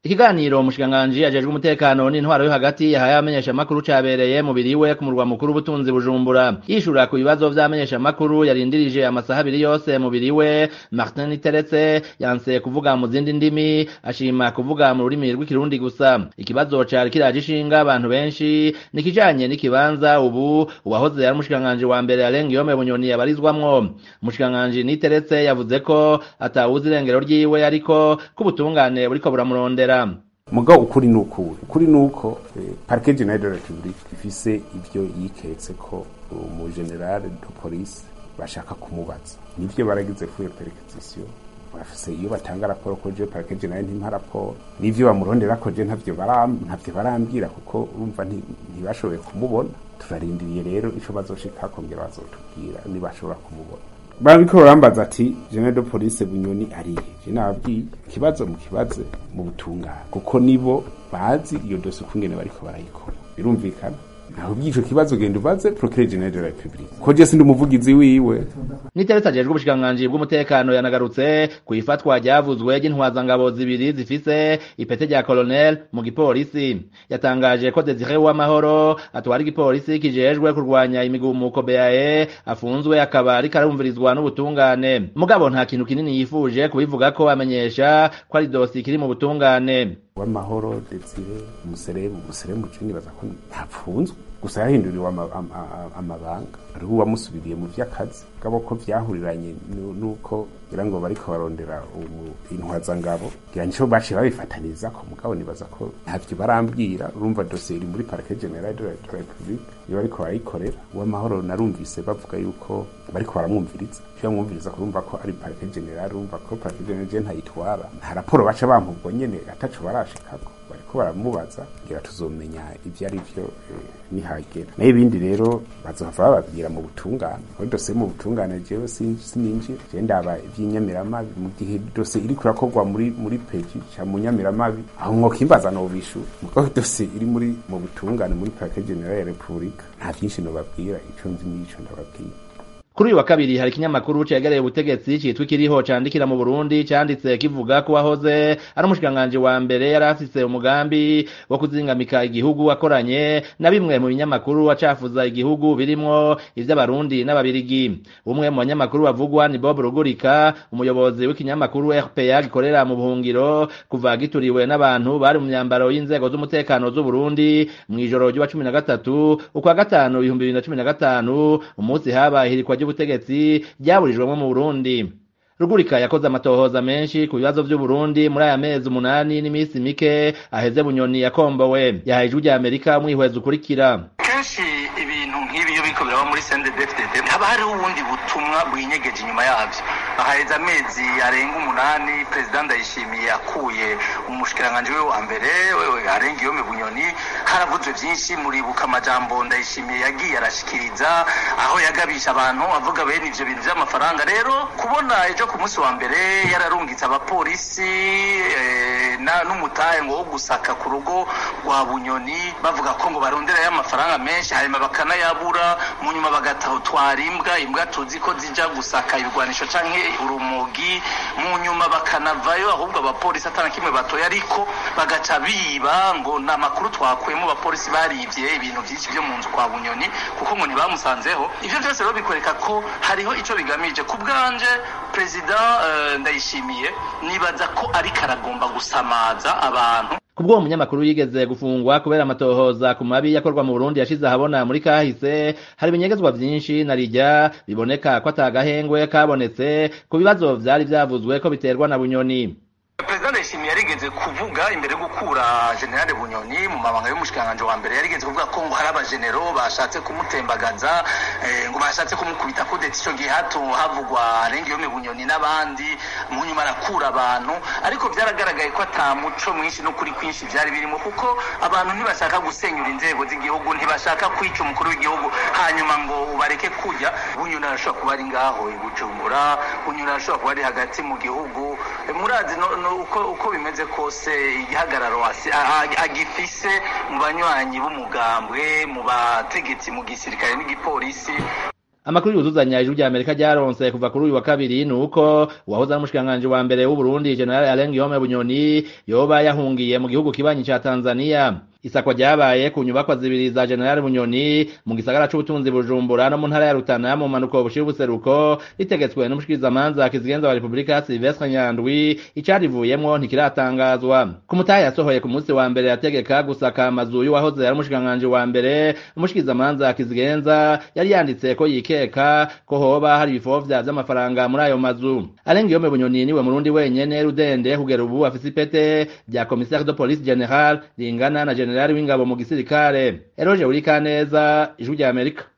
ikiganiro umushikiranganji ajejwe umutekano n'intwaro yo hagati yahaye abamenyeshamakuru cabereye mu biriwe ku murwa mukuru w'ubutunzi bujumbura yishura ku bibazo vy'abamenyeshamakuru yarindirije amasaha abiri yose mu biriwe martin iteretse yanse kuvuga mu zindi ndimi ashima kuvuga mu rurimi rw'ikirundi gusa ikibazo cari kiraje ishinga abantu benshi ni kijanye n'ikibanza ubu uwahoze ari umushikiranganji wa mbere arenga iyome bunyoni yabarizwamwo umushikiranganji niteretse yavuze ko atawuzi irengero ryiwe ariko ko ubutungane buriko buramurondera mugabo ukuri ni ukuri ukuri ni uko parike generale de la republique ifise ivyo yiketse ko umugenerale de police bashaka kumubaza nivyo baragize fuyo perquisition bafise iyo batanga raporo ko je parike generale ntimpa raporo nivyo bamurondera ko je ntavyo ntavyo barambwira kuko urumva ntibashoboye kumubona turarindiriye rero ico bazoshika kongera bazotubwira nibashobora kumubona barabiko barambaza ati general de police bunyoni arihe je nababwiye ikibazo mu kibaze mu butungane kuko nibo bazi iyo dose ukungene bariko barayikora birumvikana naho bw'ico kibazo genda ubaze procureur general de la republique ko je sindi umuvugizi wiwe niteretse ajejwe ubushikiranganji bw'umutekano yanagarutse ku ifatwa ryavuzwe ry'intwazangabo zibiri zifise ipete rya colonel mu gipolisi yatangaje ko Desire Uwamahoro atwara igipolisi kijejwe kurwanya imigumuko BAE afunzwe akaba ariko arumvirizwa n'ubutungane mugabo nta kintu kinini yifuje kubivuga ko amenyesha ko ari dosi kiri mu butungane w'amahoro Desire umuseremu umuseremu cini baza ko ntapfunzwe gusa yahinduriwe amabanga hariho uwamusubiriye mu vy'akazi gabo ko vyahuriranye nuko ngira ngo bariko barondera intwazangabo ngira nico baciye babifataniza ko mugabo nibaza ko ntavyo barambwira urumva dosiye iri muri parike generale de la republique iyo bariko barayikorera uw'amahoro narumvise bavuga yuko bariko baramwumviriza ivyo bamwumviriza kurumva ko ari parike generale urumva ko parike generale je ntayitwara nta raporo baca bampa ubwo nyene ataco barashikako bariko baramubaza ngira tuzomenya ivyo ari vyo nihagera nayo ibindi rero bazohava bababwira mu butungane kuri dosiye mu butungane jewe sininjira je ndaba ivy'inyamiramabi mu gihe dosiye iriko irakorwa muri muri peji ca mu nyamiramabi aho mwokimbaza nobishura mugabo dosiye iri muri mu butungane muri parike generale ya repubulika nta vyinshi nobabwira ico nzi n'ico ndababwira kuri uyu wa kabiri hari ikinyamakuru cegereye ubutegetsi citwa ikiriho candikira mu Burundi canditse kivuga ko wahoze ari umushikiranganji wa mbere yari afise umugambi wo kuzingamika igihugu akoranye na bimwe mu binyamakuru acafuza igihugu birimwo ivy'abarundi n'ababirigi umwe mu banyamakuru bavugwa ni Bob Rugurika umuyobozi w'ikinyamakuru RPA gikorera mu buhungiro kuva gituriwe n'abantu bari mu myambaro y'inzego z'umutekano z'u Burundi mw'ijoro ry'uwa cumi na gatatu ukwa gatanu ibihumbi bibiri na cumi na gatanu umunsi haba ihirikwa ry'ubutegetsi ryaburijwemo mu Burundi Rugurika yakoze amatohoza menshi ku bibazo vy'u Burundi muri aya mezi umunani n'imisi mike aheze bunyoni yakombowe yahaye ijwi rya Amerika umwihweza ukurikira kenshi ibintu nk'ibi iyo biriko biraba muri CNDD-FDD haba hariho ubundi butumwa bwinyegeje inyuma yavyo ahaheze amezi arenga umunani perezida ndayishimiye akuye umushikiranganji we wa mbere arenga iyome bunyoni haravuzwe vyinshi muribuka amajambo ndayishimiye yagiye arashikiriza aho yagabisha abantu avuga bene ivyo bintu vy'amafaranga rero kubona ejo ku munsi wa mbere yararungitse abapolisi n'umutahe ngo wo gusaka ku rugo rwa bunyoni bavuga ko ngo baronderayo amafaranga menshi hanyuma bakanayabura mu nyuma bagatwara imbwa imbwa tuzi ko zija gusaka ibigwanisho canke urumogi mu nyuma bakanavayo ahubwo abapolisi atana kimwe batoye ariko bagaca biba ngo ni amakuru twakuyemo abapolisi barivye ibintu vyinshi vyo mu nzu kwa bunyoni kuko ngo ntibamusanzeho ivyo vyose rero bikwereka ko hariho ico bigamije ku bwanje perezida uh, ndayishimiye nibaza ko ariko aragomba gusamaza abantu kubwo uwo munyamakuru yigeze gufungwa kubera amatohoza ku mabi yakorwa mu Burundi yashize ahabona muri kahise hari ibinyegezwa vyinshi na rijya biboneka ko atagahengwe kabonetse ku bibazo vyari vyavuzwe ko biterwa na bunyoni perezida ndayishimiye yarigeze kuvuga imbere yo gukura generale bunyoni mu mabanga y'umushikiranganje wa mbere yarigeze kuvuga ko ngo hari abajenero bashatse kumutembagaza ngo bashatse kumukubita kudeta ico gihe hato havugwa arenga iyo bunyoni n'abandi mu nyuma arakura abantu ariko vyaragaragaye ko ata muco mwinshi n'ukuri kwinshi vyari birimo kuko abantu ntibashaka gusenyura inzego z'igihugu ntibashaka kwica umukuru w'igihugu hanyuma ngo bareke kujya bunyoni arashobora kuba ari ngaho i bujumbura bunyoni arashobora kuba ari hagati mu gihugu murazi no, no, uko uko bimeze kose igihagararo agifise mu banywanyi b'umugambwe mu bategetsi mu gisirikare n'igipolisi amakuru yuzuzanya ijuru rya amerika ryaronse kuva kuri uyu wa kabiri ni uko uwahoze ari umushikiranganji wa mbere w'uburundi general alain guillaume bunyoni yoba yahungiye mu gihugu kibanyi ca tanzania isakwa ryabaye ku nyubakwa zibiri za general bunyoni mu gisagara c'ubutunzi bujumbura no mu ntara ya rutana mu mpanuko bushira ubuseruko ritegetswe n'umushikirizamanza kizigenza wa repubulika silvestre nyandwi icarivuyemwo ntikiratangazwa ku mutahe yasohoye ku munsi wa mbere yategeka gusaka amazu y'uwahoze ari umushikiranganji wa mbere umushikirizamanza kizigenza yari yanditse ko yikeka ko hoba hari ibifovya vy'amafaranga muri ayo mazu alain guillaume bunyoni niwe murundi wenyene rudende kugera ubu afise ipete rya commissaire de police general ringana na generali w'ingabo mu gisirikare eroje urikaneza ijwi rya amerika